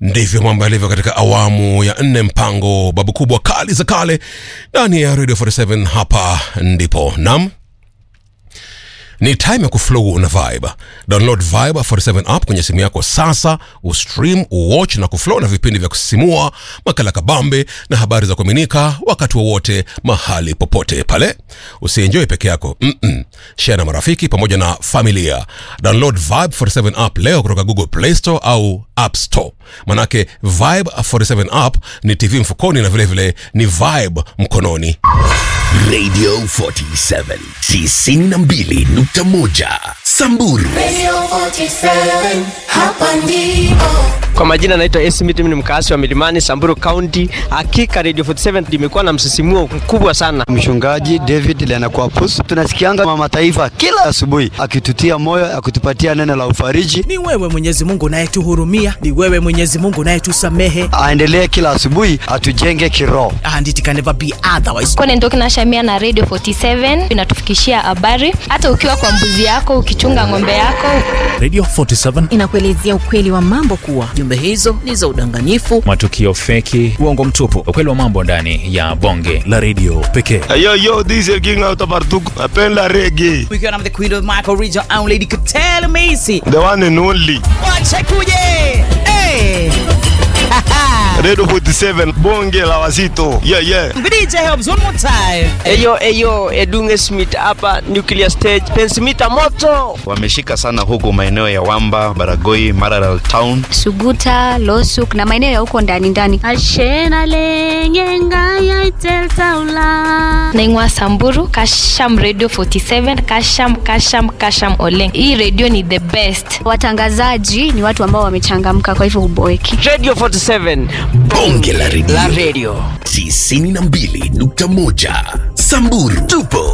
ndivyo mambo yalivyo katika awamu ya nne mpango babu kubwa kali za kale ndani ya radio 47 hapa ndipo nam ni time ya kuflow na vibe download vibe 47 app kwenye simu yako sasa ustream uwatch na kuflow na vipindi vya kusisimua makala kabambe na habari za kuaminika wakati wowote mahali popote pale usienjoy peke yako Mm-mm. share na marafiki pamoja na familia download vibe 47 app leo kutoka google play store au app store manake vibe 47 app ni tv mfukoni na vilevile vile ni vibe mkononi Radio 47 92.1 Samburu Radio 47, hapa ndipo. Kwa majina naitwa AC Miti, ni mkaasi wa Milimani, Samburu County. Hakika Radio 47 limekuwa na msisimuo mkubwa sana. Mchungaji David Lenakwapus, tunasikianga mama taifa kila asubuhi akitutia moyo, akitupatia neno la ufariji. Ni wewe Mwenyezi Mungu unayetuhurumia, ni wewe Mwenyezi Mungu unayetusamehe, Aendelee kila asubuhi atujenge kiroho. and it can never be otherwise. Kone Ndoki na Shamia na Radio 47 inatufikishia habari hata ukiwa kwa mbuzi yako, ukichunga ng'ombe yako. Radio 47 inakuelezea ukweli wa mambo kuwa Jumbe hizo ni za udanganyifu. matukio feki, uongo mtupu, ukweli wa mambo ndani ya bonge la redio pekee. Yo, yo, this is King out of Artuk. Napenda reggae. Ukiwa na the queen of Michael Region and Lady Katele Macy. The one and only. Wache kuje. Hey. Radio 47, bonge la wazito. Yeah, yeah. DJ helps one more time. Eyo eyo Edunge Smith hapa Nuclear Stage, pensimita moto. wameshika sana huku maeneo ya Wamba, Baragoi, Maralal Town. Suguta, Losuk na maeneo ya huko ndani ndani. Naingwa Samburu, Kasham Radio 47, Kasham Kasham Kasham Oleng. Hii radio ni the best. Watangazaji ni watu ambao wamechangamka kwa hivyo huboeki. Radio 47 Bonge la redio la radio. 92.1 Samburu tupo